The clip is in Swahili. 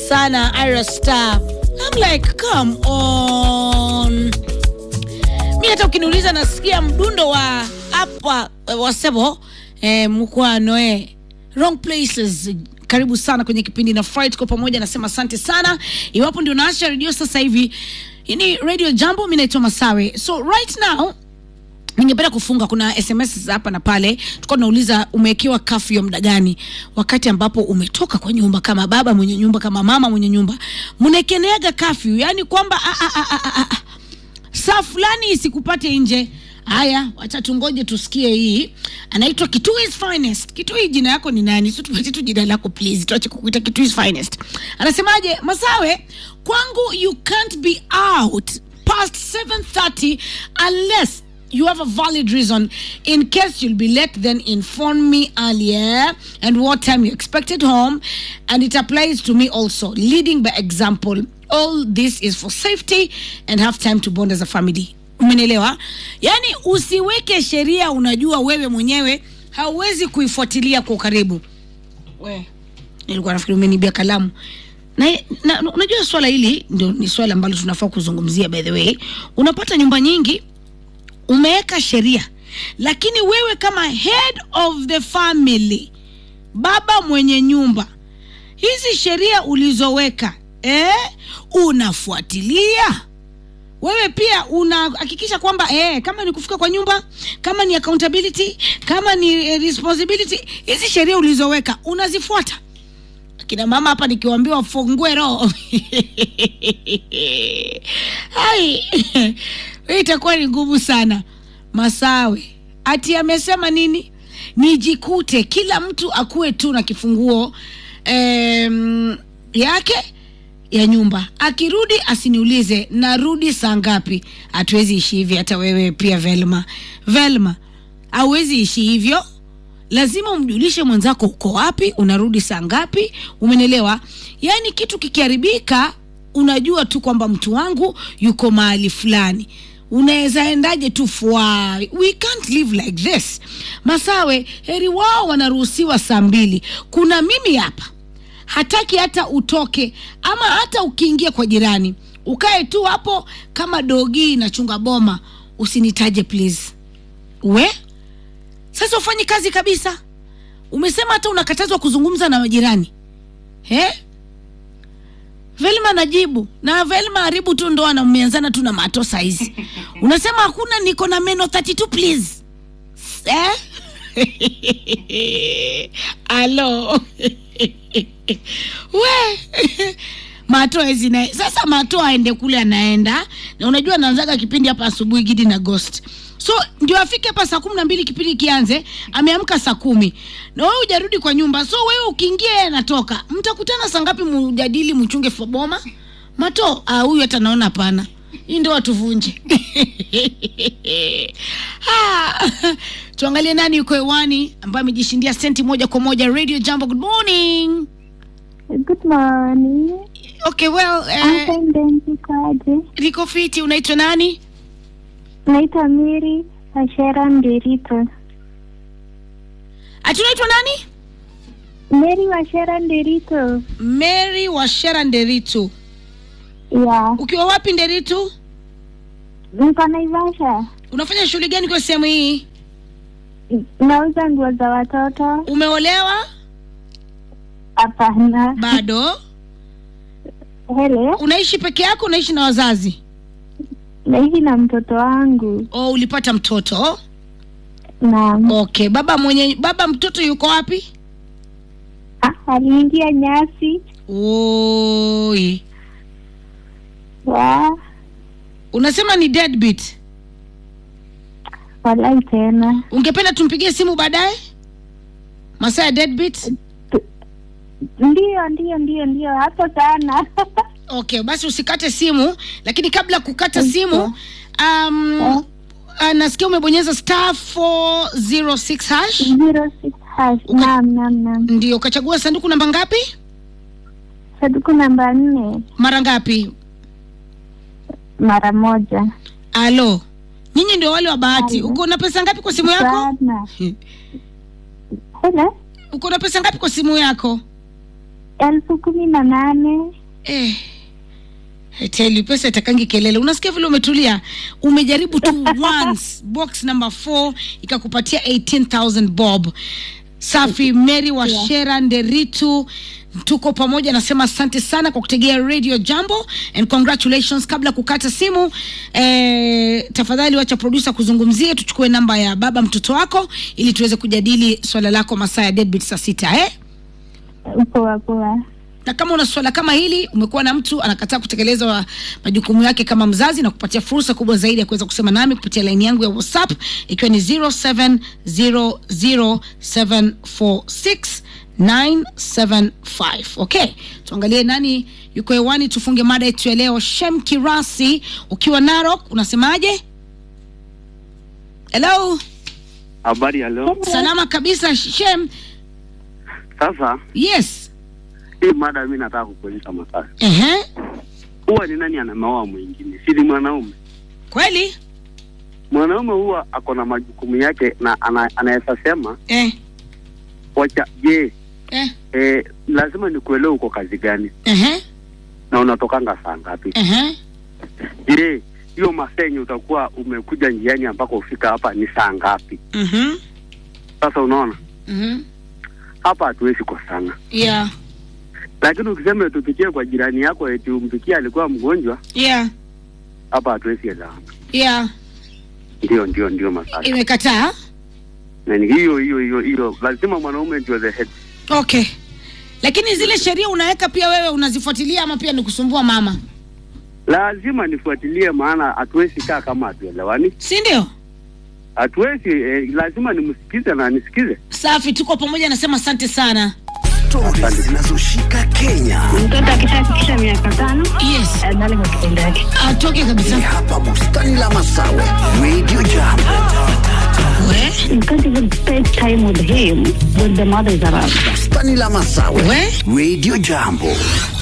sana Ira Star. I'm like come on. Mi hata ukiniuliza nasikia mdundo wa hapa eh, wasebo eh, mkwano eh, wrong places karibu sana kwenye kipindi na Fright kwa pamoja nasema asante sana iwapo ndio naasha redio sasa hivi hii ni radio jambo mi naitwa masawe so right now ningependa kufunga kuna sms hapa na pale tulikuwa tunauliza umewekewa kafu ya muda gani wakati ambapo umetoka kwa nyumba kama baba mwenye nyumba kama mama mwenye nyumba mnaekeneaga kafyu yani kwamba ah, ah, ah, ah, ah, saa fulani isikupate nje haya wacha tungoje tusikie hii anaitwa Kitui's finest kitui jina yako ni nani so tupatie tu jina lako please tuache kukuita Kitui's finest anasemaje masawe kwangu you can't be out past 7:30 unless you have a valid reason in case you'll be late then inform me earlier and what time you expected home and it applies to me also leading by example all this is for safety and have time to bond as a family umenielewa yaani usiweke sheria unajua wewe mwenyewe hauwezi kuifuatilia kwa ukaribu we nilikuwa nafikiri umenibia kalamu na, na unajua swala hili ndio ni swala ambalo tunafaa kuzungumzia by the way unapata nyumba nyingi umeweka sheria lakini wewe kama head of the family baba mwenye nyumba hizi sheria ulizoweka eh, unafuatilia wewe pia unahakikisha kwamba eh, kama ni kufika kwa nyumba kama ni accountability kama ni eh, responsibility hizi sheria ulizoweka unazifuata kina mama hapa nikiwaambiwa wafungue roho hai hii itakuwa ni ngumu sana masawe ati amesema nini nijikute kila mtu akuwe tu na kifunguo em, yake ya nyumba akirudi asiniulize narudi saa ngapi hatuwezi ishi hivi hata wewe pia velma velma hauwezi ishi hivyo lazima umjulishe mwenzako uko wapi unarudi saa ngapi umenelewa yaani kitu kikiharibika unajua tu kwamba mtu wangu yuko mahali fulani unaweza endaje tu fwa we can't live like this masawe heri wao wanaruhusiwa saa mbili kuna mimi hapa hataki hata utoke ama hata ukiingia kwa jirani ukae tu hapo kama dogi inachunga boma usinitaje please we sasa ufanyi kazi kabisa umesema hata unakatazwa kuzungumza na majirani he velma najibu na velma haribu tu ndoa na mmeanzana tu na mato saizi unasema hakuna niko na meno 32 please eh? alo we mato hezi naye sasa mato aende kule anaenda na unajua naanzaga kipindi hapa asubuhi gidi na ghost so ndio afike hapa saa kumi na mbili kipindi kianze ameamka saa kumi na wewe ujarudi kwa nyumba so wewe ukiingia yeye anatoka mtakutana saa ngapi mujadili mchunge foboma mato ah, huyu hata naona hapana hii ndio watuvunje Ah, tuangalie nani yuko hewani ambaye amejishindia senti moja kwa moja radio jambo good morning Good morning. okay well eh, I'm fine, kwaje? niko fiti unaitwa nani Naitwa Miri Ashera Ndirito. ati unaitwa nani Mary Washera Ndirito. mary washera nderitu Ya, ukiwa wapi nderitu niko Naivasha. unafanya shughuli gani kwa sehemu hii Nauza nguo za watoto. umeolewa Hapana. bado Hele, unaishi peke yako unaishi na wazazi naishi na mtoto wangu. o ulipata mtoto Naam. okay baba mwenye baba mtoto yuko wapi Ah, aliingia nyasi. oi Wa, unasema ni deadbeat walai tena. ungependa tumpigie simu baadaye masaa ya deadbeat Ndio, ndio, ndio, ndio, hapo sana. okay basi usikate simu lakini kabla ya kukata simu um, Eh. uh, nasikia umebonyeza star 406 hash Zero six hash. Uka- Naam, naam, naam. ndio ukachagua sanduku namba ngapi Sanduku namba nne mara ngapi mara moja. alo nyinyi ndio wale wa bahati Alo. uko na pesa ngapi kwa simu yako Sana. Hele, uko na pesa ngapi kwa simu yako elfu kumi na nane eh. I tell you, pesa itakangi kelele. Unasikia vile umetulia, umejaribu tu once box number 4 ikakupatia 18000 bob. Safi Mary Washera Nderitu, tuko pamoja, nasema asante sana kwa kutegea Radio Jambo and congratulations. Kabla kukata simu eh, tafadhali wacha producer kuzungumzie, tuchukue namba ya baba mtoto wako ili tuweze kujadili swala lako masaa ya deadbeat saa sita eh? Poa poa. na kama una swala kama hili, umekuwa na mtu anakataa kutekeleza wa- majukumu yake kama mzazi, na kupatia fursa kubwa zaidi ya kuweza kusema nami kupitia laini yangu ya WhatsApp ikiwa ni 0700746975. Okay, tuangalie nani yuko hewani, tufunge mada yetu ya leo. Shem Kirasi ukiwa Narok, unasemaje? Hello, Habari ya leo. salama kabisa Shem. Sasa Yes, hii mada mi nataka kukuuliza maswali. ehe, Huwa ni nani anameoa mwingine? Si ni mwanaume? kweli Mwanaume huwa ako na majukumu yake na ana, anaweza sema eh, wacha, je, eh, eh, lazima nikuelewe uko kazi gani ehe, na unatokanga saa ngapi? ehe. Je, hiyo masaa yenye utakuwa umekuja njiani ambako ufika hapa ni saa ngapi? Mhm. Sasa unaona Mhm. hapa hatuwezi kosana, Yeah. lakini ukisema tupitie kwa jirani yako eti umpikie alikuwa mgonjwa, Yeah. hapa hatuwezi elewana. Yeah. Ndio, ndio, ndio maswali Imekataa. na ni hiyo hiyo hiyo hiyo, lazima mwanaume ndio the head. Okay. Lakini zile sheria unaweka pia wewe unazifuatilia ama pia ni kusumbua mama? Lazima nifuatilie, maana hatuwezi kaa kama hatuelewani, Si ndio? hatuwezi eh, lazima nimsikize na nisikize. Safi, tuko pamoja, nasema asante sana. Stori zinazoshika Kenya Mtoto akishafikisha miaka tano Yes. adhani kwa kitendo yake. Atoke ni kabisa. hapa bustani la Masawe, Radio Jambo. We? You can't even spend time with him when the mother is around. Bustani la Masawe, We? Radio Jambo.